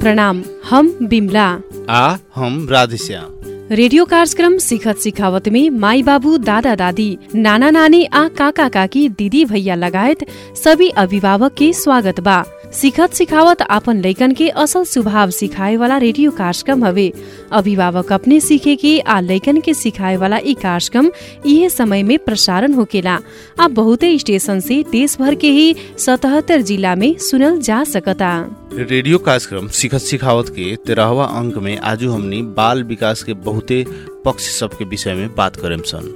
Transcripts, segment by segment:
प्रणाम हम बिमला आ हम राधेश्याम रेडियो कार्यक्रम सिखत सिखावत में माई बाबू दादा दादी नाना नानी आ काका काकी दीदी भैया लगायत सभी अभिभावक के स्वागत बा सिखत सिखावत आपन लैकन के असल स्वभाव सिखाए वाला रेडियो कार्यक्रम हवे अभिभावक अपने सीखे के आ लैकन के सिखाए वाला ई कार्यक्रम इहे समय में प्रसारण होकेला आ बहुते स्टेशन से देश भर के ही सतहत्तर जिला में सुनल जा सकता रेडियो कार्यक्रम सिखत सिखावत के तेरहवा अंक में आजू हमनी बाल विकास के बहुते पक्ष सब के विषय में बात करेम सन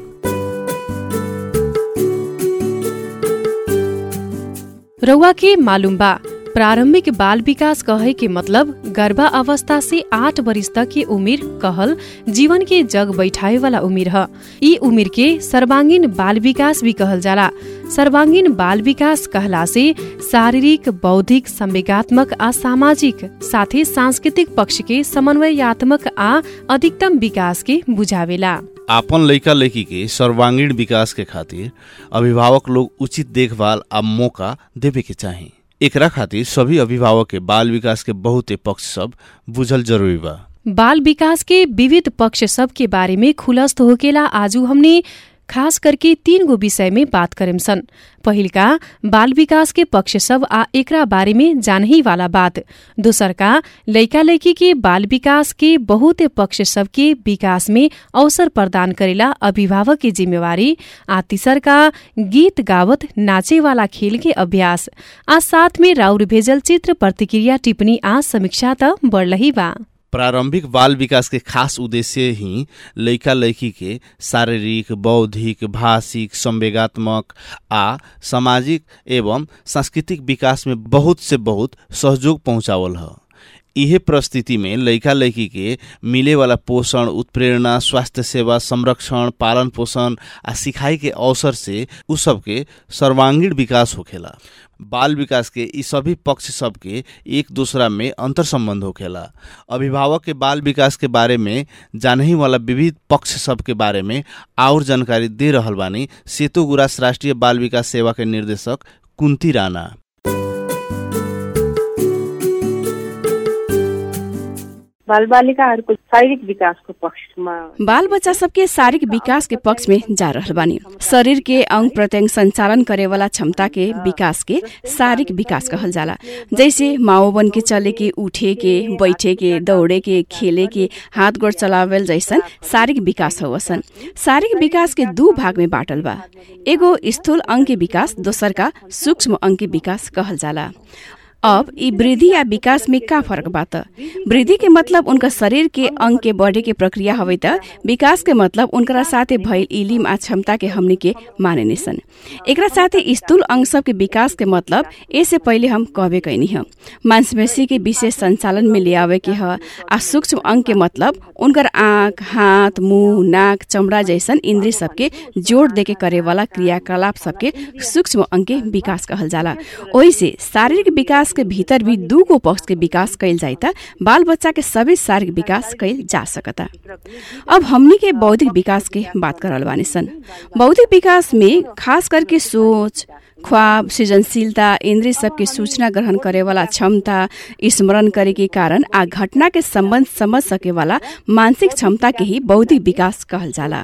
रउआ के मालूम बा प्रारंभिक बाल विकास कहे के मतलब गर्भा अवस्था से आठ वर्ष तक के उमिर कहल जीवन के जग बैठाए वाला उमिर ह ई उमिर के सर्वांगीण बाल विकास भी कहल जाला सर्वांगीण बाल विकास कहला से शारीरिक बौद्धिक संवेगात्मक आ सामाजिक साथै सांस्कृतिक पक्ष के समन्वयात्मक आ अधिकतम विकास के बुझावेला आपन लइका लइकी के सर्वांगीण विकास के खातिर अभिभावक लोग उचित देखभाल आ मौका देवे के चाही एकरा खातिर सभी अभिभावक के बाल विकास के बहुते पक्ष सब बुझल जरूरी बा बाल विकास के विविध पक्ष सब के बारे में खुलस्त होकेला आजू हमने खास करके तीन गो विषय में बात करेम सन पहिलका बाल विकास के पक्ष सब आ एकरा बारे में जानही वाला बात दोसर का लइका लइकी के बाल विकास के बहुते पक्ष सब के विकास में अवसर प्रदान करेला अभिभावक की जिम्मेवारी आ तीसर का गीत गावत नाचे वाला खेल के अभ्यास आ साथ में राउर भेजल चित्र प्रतिक्रिया टिप्पणी आ समीक्षा त बढ़लही बा प्रारंभिक बाल विकास के खास उद्देश्य ही लइका लइकी के शारीरिक बौद्धिक भाषिक संवेगात्मक आ सामाजिक एवं सांस्कृतिक विकास में बहुत से बहुत सहयोग पहुंचावल ह इहे परिस्थिति में लइका लइकी के मिले वाला पोषण उत्प्रेरणा स्वास्थ्य सेवा संरक्षण पालन पोषण आ सिखाई के अवसर से उ सबके सर्वांगीण विकास होखेला बाल विकास के ई सभी पक्ष सबके एक दूसरा में अंतर संबंध होखेला अभिभावक के बाल विकास के बारे में जानही वाला विविध पक्ष सब के बारे में और जानकारी दे रहल बानी सेतु गुरास राष्ट्रीय बाल विकास सेवा के निर्देशक कुंती राणा बाल बालिकाहरूको शारीरिक विकासको पक्षमा बाल बच्चा सबके शारीरिक विकास के पक्ष में जा रहल बानी शरीर के अंग प्रत्यंग संचालन करे वाला क्षमता के विकास के शारीरिक विकास कहल जाला जैसे माओ बन के चले के उठे के बैठे के दौड़े के खेले के हाथ गोड़ चलावेल जैसन शारीरिक विकास होवसन शारीरिक विकास के दू भाग में बाटल बा एगो स्थूल अंग के विकास दोसर का सूक्ष्म अंग के विकास कहल जाला अब ई वृद्धि या विकास में का फर्क बा त वृद्धि के मतलब उनका शरीर के अंग के बढ़े के प्रक्रिया हवे त विकास के मतलब उनकरा साथे भइल इलिम आ क्षमता के हमनी के माने निसन एकरा साथे स्थूल अंग सब के विकास के मतलब ऐसे पहिले हम कहबे कैनी ह मांसपेशी के विशेष संचालन में ले आवे के ह आ सूक्ष्म अंग के मतलब उनकर आँख हाथ मुंह नाक चमड़ा जैसन इंद्रिय सबके जोड़ देके करे वाला क्रियाकलाप सबके सूक्ष्म अंग के विकास कहल जाला ओही से शारीरिक विकास के भीतर भी दू गो पक्ष के विकास कैल जाए त बाल बच्चा के सभी शारीरिक विकास कैल जा सकता अब हमनी के बौद्धिक विकास के बात करल बानी सन बौद्धिक विकास में खास करके सोच ख्वाब सृजनशीलता इंद्रिय सबके सूचना ग्रहण करे वाला क्षमता स्मरण करे के कारण आ घटना के संबंध समझ सके वाला मानसिक क्षमता के ही बौद्धिक विकास कहल जाला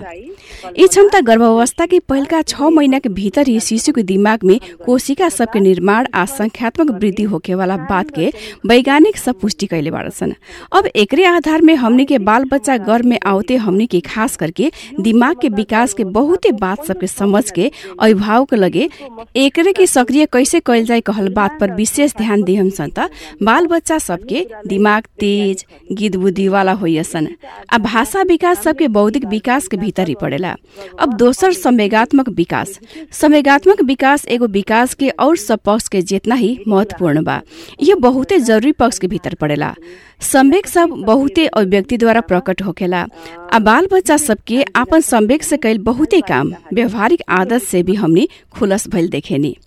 ई क्षमता गर्भावस्था के पहिलका छ महीना के भीतर ही शिशु के दिमाग में कोशिका सबके निर्माण आ संख्यात्मक वृद्धि होके वाला बात के वैज्ञानिक सब पुष्टि कैले बाड़सन अब एकरे आधार में हमनी के बाल बच्चा गर्भ में आवते हमनी के खास करके दिमाग के विकास के बहुते बात सबके समझ के अभिभावक लगे एकरे के सक्रिय कैसे कैल जाए कहल बात पर विशेष ध्यान दिहम सन त बाल बच्चा सबके दिमाग तेज गिद बुद्धि वाला होइसन आ भाषा विकास सबके बौद्धिक विकास के भीतर ही पड़ेला अब दोसर संवेगात्मक विकास संवेगात्मक विकास एगो विकास के और सब पक्ष के जितना ही महत्वपूर्ण बा यह बहुते जरूरी पक्ष के भीतर पड़ेला संवेग सब बहुते अभिव्यक्ति द्वारा प्रकट होखेला आ बाल बच्चा सबके आपन संवेग से कैल बहुते काम व्यवहारिक आदत से भी हमने खुलस भइल देखेनी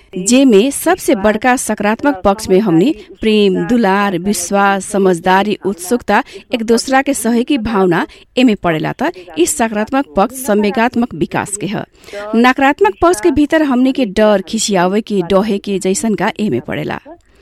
जेमे सबसे बड़का सकारात्मक पक्ष में हमने प्रेम दुलार विश्वास समझदारी उत्सुकता एक दूसरा के सहयोगी भावना एमे पड़ेला त ई सकारात्मक पक्ष संवेगात्मक विकास के ह नकारात्मक पक्ष के भीतर हमने के डर खिसियावे के डहे के जैसन का एमे पड़ेला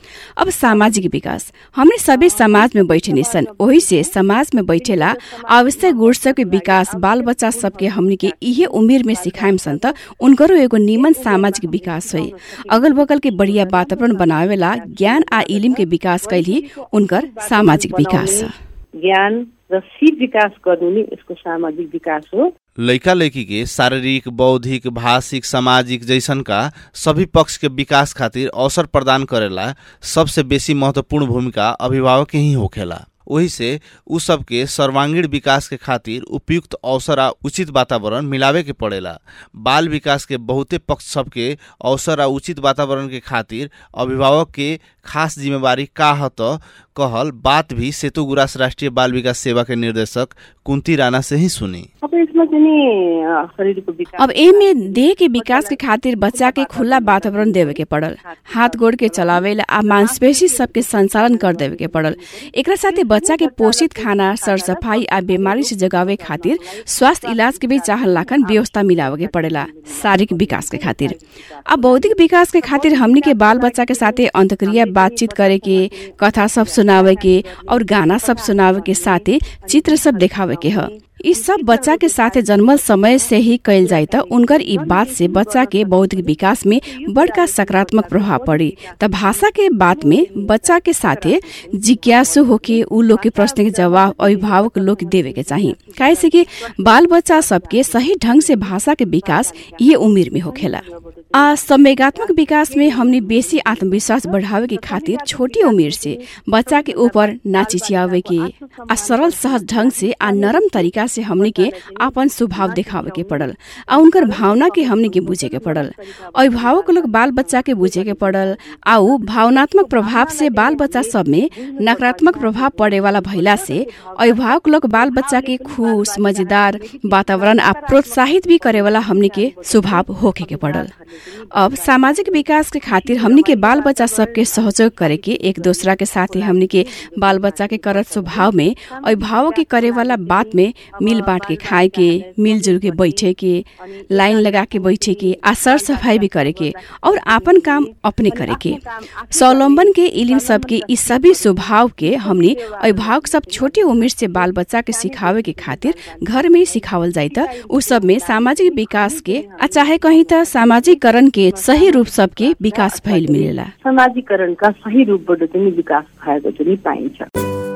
अब सामाजिक विकास हमने सबै समाज में बैठे सन वही से समाज में बैठेला आवश्यक गुण सबके विकास बाल बच्चा सबके हमने के इहे उमेर में सिखाएम सन त उनकरो एगो निमन सामाजिक विकास होइ अगल बगल के बढ़िया वातावरण बनावेला ज्ञान आ इलिम के विकास कैली उनकर सामाजिक विकास छ ज्ञान र सिप विकास गर्नु नै यसको सामाजिक विकास हो लैका लैकी के शारीरिक बौद्धिक भाषिक सामाजिक जैसन का सभी पक्ष के विकास खातिर अवसर प्रदान करेला सबसे बेसी महत्वपूर्ण भूमिका अभिभावक के ही होखेला वही से उ सबके सर्वांगीण विकास के खातिर उपयुक्त अवसर आ उचित वातावरण मिलावे के पड़ेला बाल विकास के बहुते पक्ष सबके अवसर आ उचित वातावरण के खातिर अभिभावक के खास जिम्मेवारी का ह त कहल बात भी सेतु गुरास राष्ट्रिय बाल विकास सेवा के निर्देशक कुन्ती राणा से ही सुनी अब यसमा चाहिँ नि अ, शरीरको विकास अब एमे देह के विकास के खातिर बच्चा के खुला वातावरण देवे के पड़ल हाथ गोड़ के चलावेला आ मांसपेशी सबके संचालन कर देवे के पड़ल एकरा साथे बच्चा के पोषित खाना सर सफाई आ बीमारी से जगावे खातिर स्वास्थ्य इलाज के भी चाहल लाखन व्यवस्था मिलावे के पड़ेला शारीरिक विकास के खातिर आ बौद्धिक विकास के खातिर हमनी के बाल बच्चा के साथे अंतक्रिया बातचीत करे के कथा सब सुनावे के और गाना सब सुनावे के साथे चित्र सब देखावे के ह यी सब बच्चा के साथे जन्मल समय से ही कैल जाए त उनकर ई बात से बच्चा के बौद्धिक विकास में बड़का सकारात्मक प्रभाव पड़ी त भाषा के बात में बच्चा के साथे जिज्ञासु होके उ लोग के प्रश्न के जवाब अभिभावक लोग के देवे के चाही काहे से कि बाल बच्चा सबके सही ढंग से भाषा के विकास ये उमेर में होखेला आ संवेगात्मक विकास में हमने बेसी आत्मविश्वास बढ़ावे के खातिर छोटी उमेर से बच्चा के ऊपर ना चिचियावे के आ सरल सहज ढंग से आ नरम तरीका से हमने के आपन स्वभाव देखावे के पड़ल आ उनकर भावना के हमने के बुझे के पड़ल अभिभावक लोग बाल बच्चा के बुझे के पड़ल आ उ भावनात्मक प्रभाव से बाल बच्चा सब में नकारात्मक प्रभाव पड़े वाला भइला से अभिभावक लोग बाल बच्चा के खुश मजेदार वातावरण आ प्रोत्साहित भी करे वाला हमने के स्वभाव होखे के पड़ल अब सामाजिक विकास के खातिर हमनी के बाल बच्चा सबके सहयोग करे के एक दूसरा के साथे हमनी के बाल बच्चा के करत स्वभाव में अभिभावक के करे वाला बात में मिल बांट के खाए के मिलजुल के बैठे के लाइन लगा के बैठे के आ सर सफाई भी करे के और आपन काम अपने करे के स्वावलंबन के इलिम सबके इस सभी स्वभाव के हमने अभिभावक सब छोटे उम्र से बाल बच्चा के सिखावे के खातिर घर में ही सिखावल जाए त उ सब में सामाजिक विकास के आ चाहे कहीं त सामाजिकरण के सही रूप सबके विकास भइल मिलेला समाजीकरणका सही रूपबाट चाहिँ नि विकास भएको चाहिँ नि पाइन्छ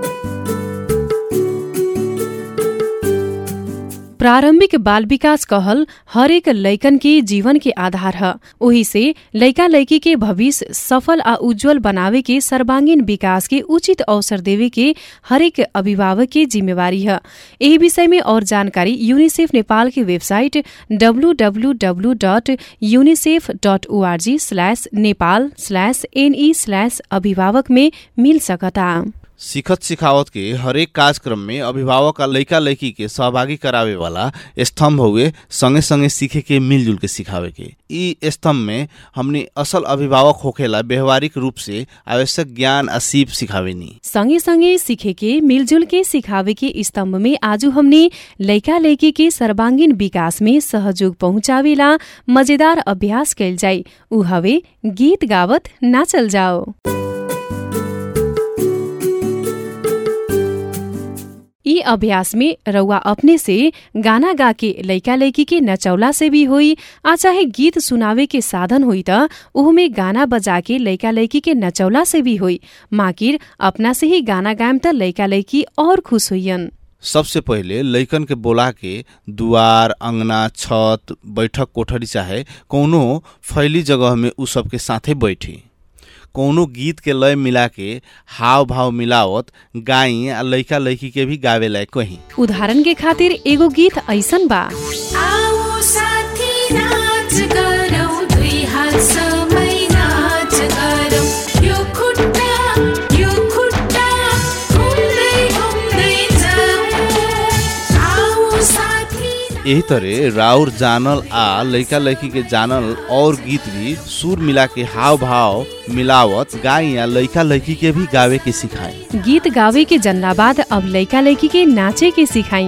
प्रारंभिक बाल विकास कहल हरेक लैकन के जीवन के आधार ह ओही से लैका लैकी के भविष्य सफल आ उज्जवल बनावे के सर्वांगीण विकास के उचित अवसर देवे के हरेक अभिभावक के जिम्मेवारी ह यही विषय में और जानकारी यूनिसेफ नेपाल की वेबसाइट डब्लूडब्लूडब्लू dot UNICEF dot org slash Nepal slash NE slash अभिभावक में मिल सकता सिखत सिखावत के हरेक कार्यक्रम में अभिभावक आ लइका लइकी के सहभागी करावे वाला स्तंभ हुए संगे संगे सीखे के मिलजुल के सिखावे के ई स्तंभ में हमने असल अभिभावक होखेला व्यवहारिक रूप से आवश्यक ज्ञान आ सीप सिखावेनी सँगै सँगै सीखे के मिलजुल के सिखावे के स्तम्भ में आज हमने लैका लैकी के सर्वांगीण विकास में सहयोग पहुँचावेला मजेदार अभ्यास कैल जाई उ हवे गीत गावत नाचल जाओ ई अभ्यास में रउआ अपने से गाना गा के लैका लैकी के नचौला से भी होई आ चाहे गीत सुनावे के साधन होई त उहमे गाना बजा के लैका लैकी के नचौला से भी होई माकिर अपना से ही गाना गायम त लैका लैकी और खुश होइयन सबसे पहिले लइकन के बोला के दुआर अंगना छत बैठक कोठरी चाहे कौनो फैली जगह में उ सबके साथे बैठी कौनो गीत के लय मिला के हाव भाव मिलावत गाई आ लइका लइकी के भी गावे लायक कहीं उदाहरण के खातिर एगो गीत ऐसन बा आओ साथी नाच गरौँ दुई हात समय नाच गरौँ यो खुट्टा यो खुट्टा घुम्दै घुम्दै जाऊँ आओ साथी यही तरह राउर जानल आ लइका लइकी के जानल और गीत भी सुर मिला के हाव भाव मिलावत गाई आ लइका लइकी के भी गावे के सिखाए गीत गावे के जन्ला बाद अब लैका लैकी के नाचे के सिखाई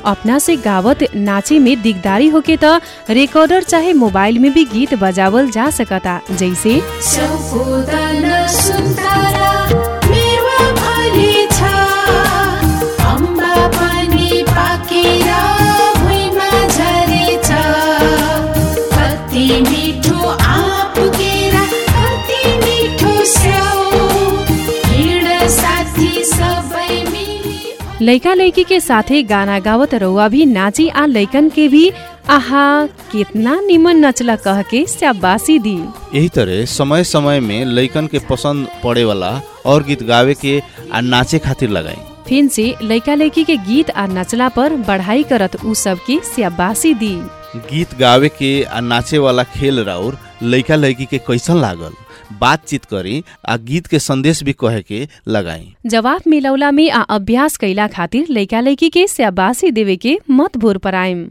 अपना से गावत नाचे में दिगदारी होके त रिकॉर्डर चाहे मोबाइल में भी गीत बजावल जा सकता जैसे सौपोदन सुन्तरा मेवा भरि छ अम्बा पनि पाकेर भुइँमा झरेछ कति मिठो आँप केरा कति मिठो स्याउ हिँड साथी सबै मिली लैका लैकी के साथे गाना गावत रउआ भी नाची आ लैकन के भी आहा कितना निमन नचला कह के शाबाशी दी यही तरह समय समय में लइकन के पसंद पड़े वाला और गीत गावे के आ नाचे खातिर लगाई फिन से लैका लैकी के गीत आ नचला पर बढ़ाई करत उ सब की शाबाशी दी गीत गावे के आ नाचे वाला खेल राउर लइका लइकी के कैसन लागल बातचीत करी आ गीत के संदेश भी कहे के लगाई जवाब मिलौला में आ अभ्यास कैला खातिर लैका लैकी के शाबाशी देवे के मत भोर पराइम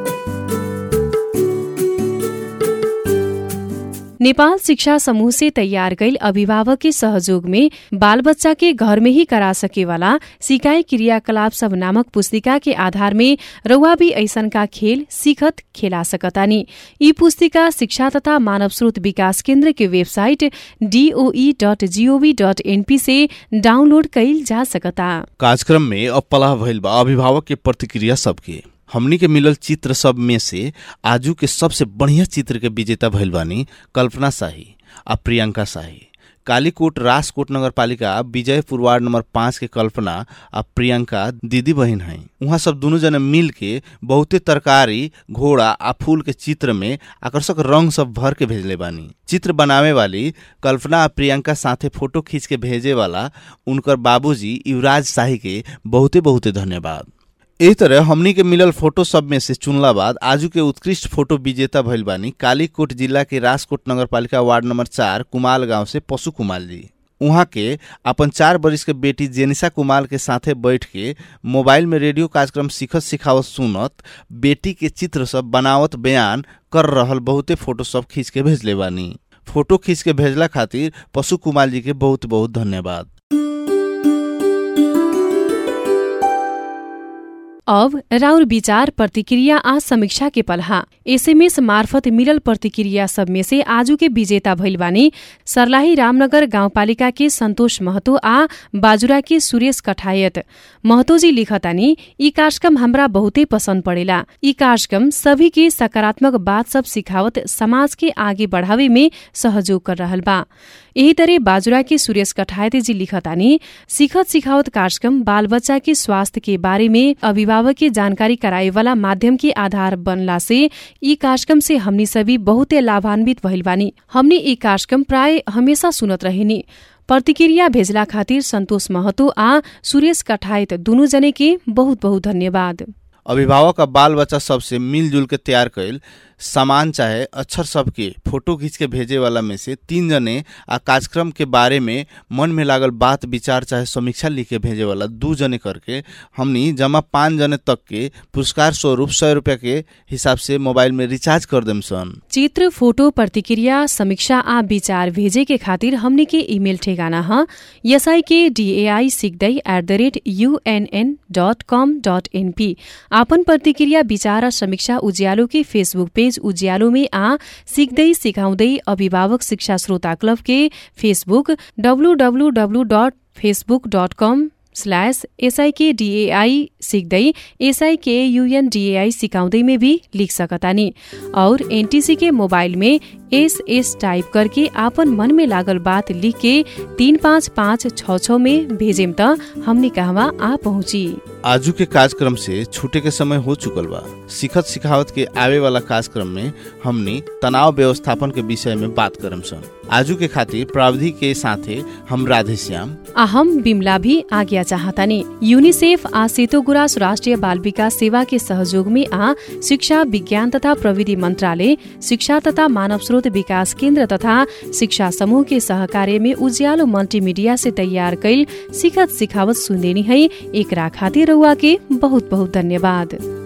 नेपाल शिक्षा समूह से तैयार कैल अभिभावक के सहयोग में बाल बच्चा के घर में ही करा सके वाला सिकाई क्रियाकलाप सब नामक पुस्तिका के आधार में रउआ भी ऐसन का खेल सीखत खेला सकतानी यी पुस्तिका शिक्षा तथा मानव स्रोत विकास केन्द्र के website DOE dot gov dot NP से डाउनलोड कैल जा सकता कार्यक्रम में अब पलाह भइल बा अभिभावक के प्रतिक्रिया सबके हमनी के मिलल चित्र सब में से आजू के सबसे बढ़िया चित्र के विजेता भइल बानी कल्पना शाही आ प्रियंका शाही कालीकोट राजकोट नगर पालिका विजयपुर वार्ड नंबर पाँच के कल्पना आ प्रियंका दीदी बहन हैं वहाँ सब दोनों जने मिल के बहुते तरकारी घोड़ा आ फूल के चित्र में आकर्षक रंग सब भर के भेजले बानी चित्र बनावे वाली कल्पना आ प्रियंका साथे फोटो खींच के भेजे वाला उनकर बाबूजी युवराज शाही के बहुते बहुते धन्यवाद एही तरह हमनी के मिलल फोटो सब में से चुनला बाद आजू के उत्कृष्ट फोटो विजेता भइल बानी कालीकोट जिला के राजकोट नगरपालिका वार्ड नंबर चार कुमाल गांव से पशु कुमाल जी उहाँ के अपन चार बरिस के बेटी जेनिसा कुमाल के साथे बैठ के मोबाइल में रेडियो कार्यक्रम सिखत सिखावत सुनत बेटी के चित्र सब बनावत बयान कर रहल बहुते फोटो सब खींच के भेजले बानी फोटो खींच के भेजला खातिर पशु कुमार जी के बहुत बहुत धन्यवाद अब राउर विचार प्रतिक्रिया आ समीक्षा के पलहा एसएमएस मार्फत मिलल प्रतिक्रिया सब में से आजू के विजेता भइल बानी सर्लाही रामनगर गाउँपालिका के सन्तोष महतो आ बाजुरा के सुरेश कठायत महतोजी लिखतानी यी कार्यक्रम हमरा बहुते पसंद पड़ेला यी कार्यक्रम सभी के सकारात्मक बात सब सिखावत समाज के आगे बढ़ावे में सहयोग कर रहल बा यही तरह बाजुरा के सुरेश कठायते जी लिखतानी सिखत सिखावत कार्यक्रम बाल बच्चा के स्वास्थ्य के बारे में अभिभावक के जानकारी कराए वाला माध्यम के आधार बनला से यी कार्यक्रम से हमनी सभी बहुते लाभान्वित भइल बानी हमनी यी कार्यक्रम प्राय हमेशा सुनत रहेनी प्रतिक्रिया भेजला खातिर सन्तोष महतो आ सुरेश कठायत दुनु जने के बहुत बहुत धन्यवाद अभिभावक आ बाल बच्चा सबसे मिलजुल के तैयार कैल सामान चाहे अक्षर सबके फोटो खींच के भेजे वाला में से तीन जने आ कार्यक्रम के बारे में मन में लागल बात विचार चाहे समीक्षा लिख के भेजे वाला दू जने करके हमनी जमा पाँच जने तक के पुरस्कार स्वरूप सौ रुपया के हिसाब से मोबाइल में रिचार्ज कर देम सन चित्र फोटो प्रतिक्रिया समीक्षा आ विचार भेजे के खातिर हमने के इमेल ठेगाना ह एसआई के डीएआई सिक्दै at the rate UNN dot com dot NP आपन प्रतिक्रिया विचार आ समीक्षा उज्यालो के फेसबुक पेज उज्यालो में आ सिक्दै सिकाउँदै अभिभावक शिक्षा श्रोता क्लब के फेसबुक डब्लुडब्लुडब्लु dot Facebook dot com slash एसआईकेडीएआई सिक्दै एसआईकेयुएनडीएआई सिकाउँदै में भी लिख सकतानी और एनटीसी के मोबाइल में एस एस टाइप करके आपन मन में लागल बात लिख के तीन पाँच पाँच छ छ में भेजेम त हमने कहवा आ पहुँची आजू के कार्यक्रम से छूटे के समय हो चुकल बा सिखत सिखावत के आवे वाला कार्यक्रम में हमनी तनाव व्यवस्थापन के विषय में बात करम सन आजू के खातिर प्राविधि के साथे हम राधे श्याम आ हम बिमला भी आज्ञा चाहतानी यूनिसेफ आ सेतो गुराँस राष्ट्रिय बाल विकास सेवा के सहयोग में आ शिक्षा विज्ञान तथा प्रविधि मंत्रालय शिक्षा तथा मानव स्रोत विकास केन्द्र तथा शिक्षा समूह के सहकार्य में उज्यालो मल्टीमीडिया से तैयार कैल सिखत सिखावत सुनदेनी है एकरा खातिर रउआ के बहुत बहुत धन्यवाद